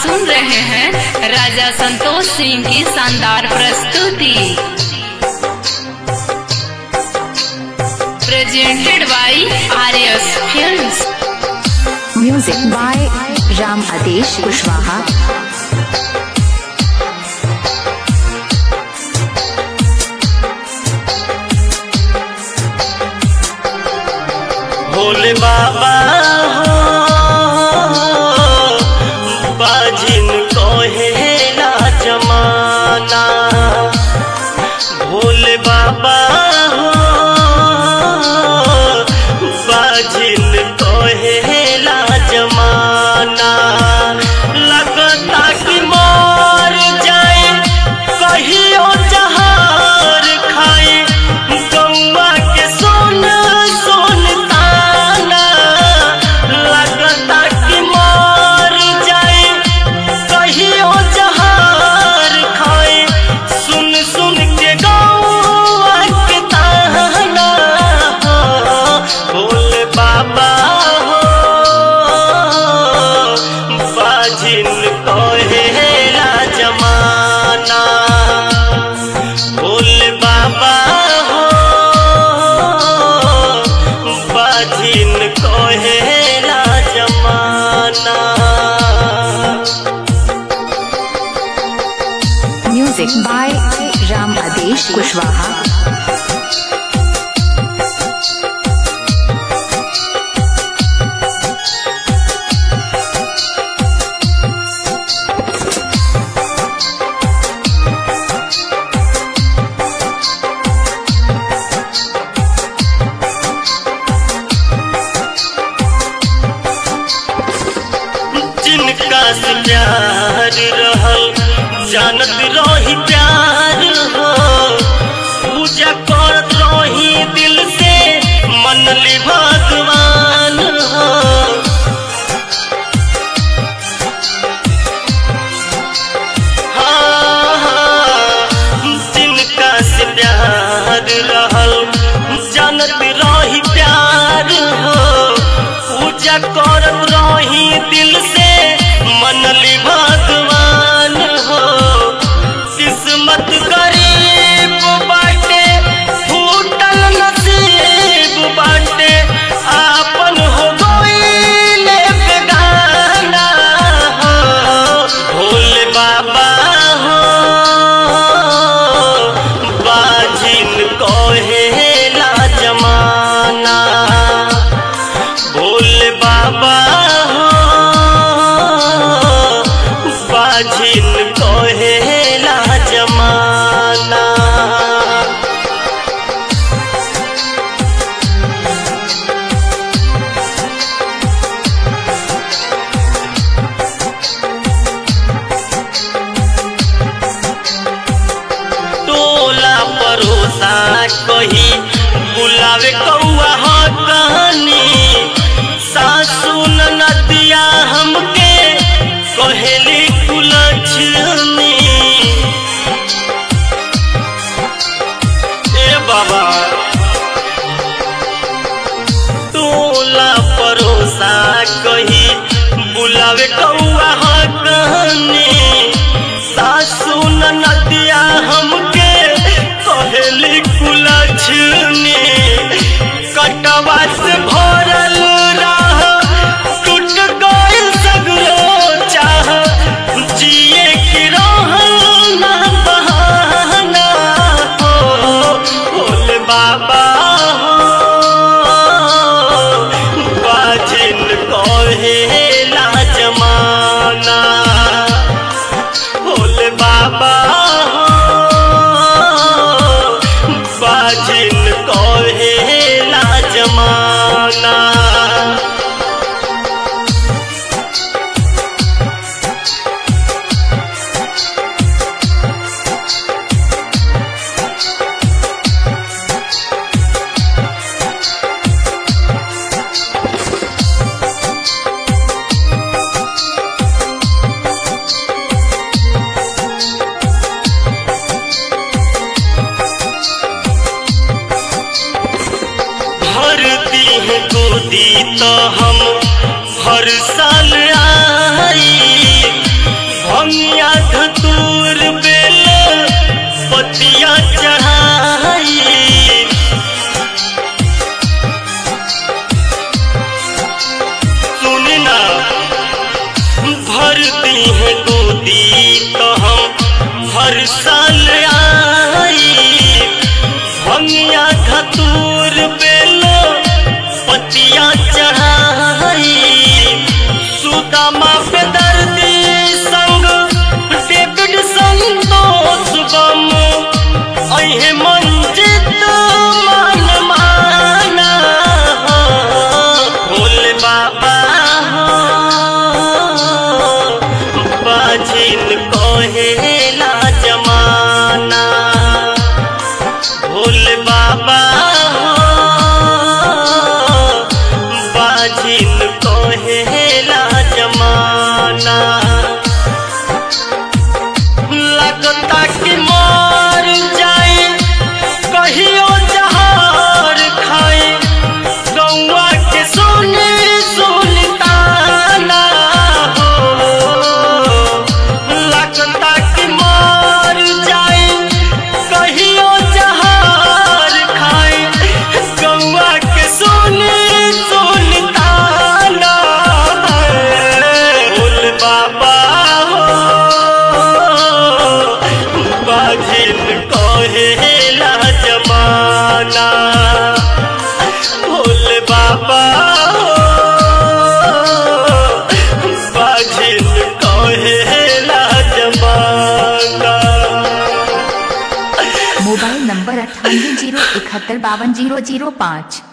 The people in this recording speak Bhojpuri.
सुन रहे हैं राजा संतोष सिंह की शानदार प्रस्तुति presented by Aryas films Music by Ram Adesh Kushwaha. Bhole Baba हो बाजिन कहेला जमाना भोले बाबा हो बाजिन कहेला जमाना लगता कि मर जाए कहियो जहार खाए गौवा के सोन सोन ताना लगता कि मर जाए कहियो जहार खाए सुन सुन के गौवा के ताना भोले बाबा हो बाजिन कहेला जमाना भोले बाबा हो बाजिन कहेला जमाना Music by Ram Adesh Kushwaha. जिनका से प्यार रहल जानत रही प्यार हो पूजा करत रही दिल से मनली भगवान हो हाँ, हाँ, जिनका से प्यार रहल जानत रही प्यार हो पूजा करत रही दिल से मनली भगवान हो किस्मत गरीब बाटे फूटल नसीब बाटे आपन हो गईले बेगाना हो भोले बाबा हो बाजिन कहेला जमाना भोले बाबा हो बाजिन कहेला जमाना टोला परोसा कही बुलावे कौआ ह कहानी सासू नदिया हमके कहेली कुलछनी ए बाबा टोला परोसा कही बुलावे कौआ ह कहानी सासू नदिया हमके कहेली कुलछनी कटवा से भरल राह टूट गइल सगरो चाह जिए की रहल ना बहाना हो भोले बाबा हो बाजिन कहेला जमाना भोले बाबा हो बाजिन कहेला जमाना भरती है गोदी तो हम हर साल आई धतूर बेल पतिया चढ़ाई सुनना भरती है गोदी तो हम हर साल आई भंगिया धतूर बेल पतिया चढ़ाई सुदामा पे दर्दी संग डेविड संतोष बम अहे मंजित मान माना भोले बाबा हो बाजिन कहेला जमाना भोले बाबा हो बाजिन कहेला जमाना लगता कि मर जाए कहियो जहार खाए गौआ के सोने सुल्ताना हो लगता कि मर जाए कहियो जहार खाए गौआ के सोने सुल्ताना बोल बाबा हो बाजिल कहेला जमाना भोले बाबा हो बाजिल कहेला जमाना मोबाइल नंबर अट्ठानवे जीरो इकहत्तर बावन जीरो जीरो पाँच